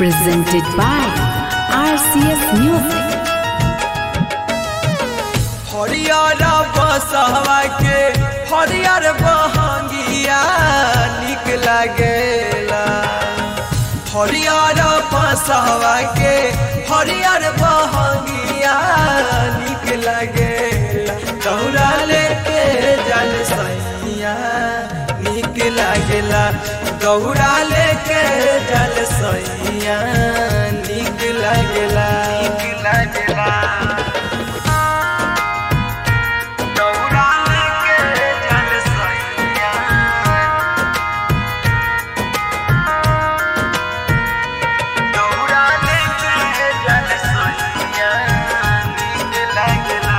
presented by RCS Music. हरियर बसवा के हरियर बहंगिया निक लागेला हरियर बसवा के हरियर बहंगिया निक लागेला दौड़ा लेके जल सैया निक लागेला दौड़ा लेके जल सैया निक लागेला निक लागेला दौड़ा लेके जल सैया दौड़ा लेके जल सैया नीक लागला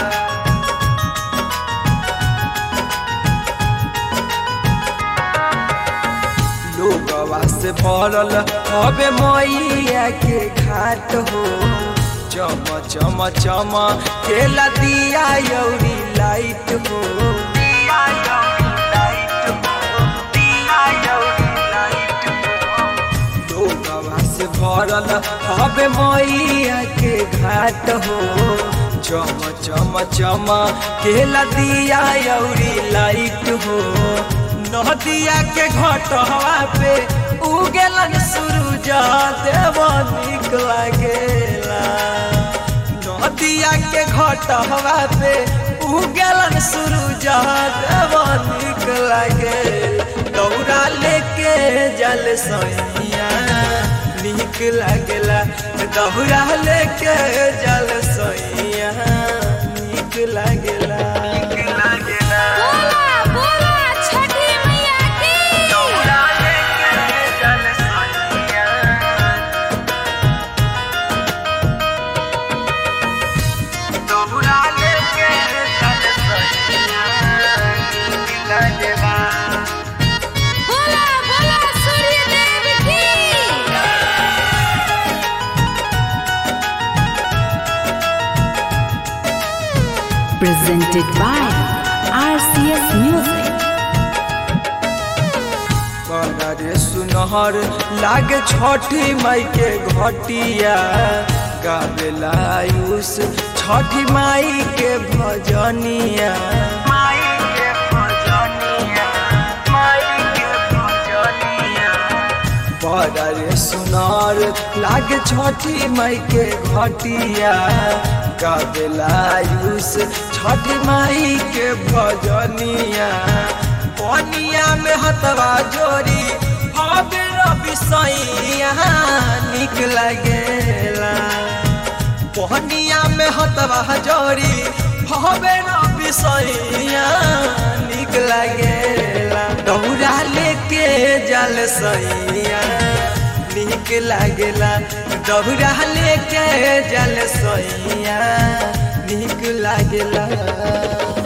लोगवा से भरल हवे मैया के घाट हो चम चम चम केला दिया यौरी लाइट हो दिया यौरी लाइट हो दिया यौरी लाइट हो लोगवा से भरल हवे मैया के घाट हो चम चम चम केला दिया यौरी लाइट हो नदिया के घटवा पे उगेलन सूरज देव निक लागेला नदिया के घटवा पे उगेलन सूरज देव निक लागेला दौड़ा लेके जल सैया निक लागेला दौड़ा लेके जल सैया निक लागेला निक लागेला बोला बोला छठी मैया की दौड़ा लेके जल सैया दौड़ा लेके जल सैया निक लागेला बोला बोला सूर्य देव की presented by RCS Music. रे सुनहर लागे छठी माई के घटिया गावेला आयुष छठी माई के भजनिया माई के भजनिया माई के भजनिया बड़ा रे सुनार लागे छठी माई के घटिया गावेला आयुष छठी माई के भजनिया पनिया में हतवा जोरी हवे रवि सैया निक लागेला पनिया में हतवा जोरी हवे रवि सैया निक लागेला दौड़ा लेके जल सैया निक लागेला दौड़ा लेके जल सैया निक लागेला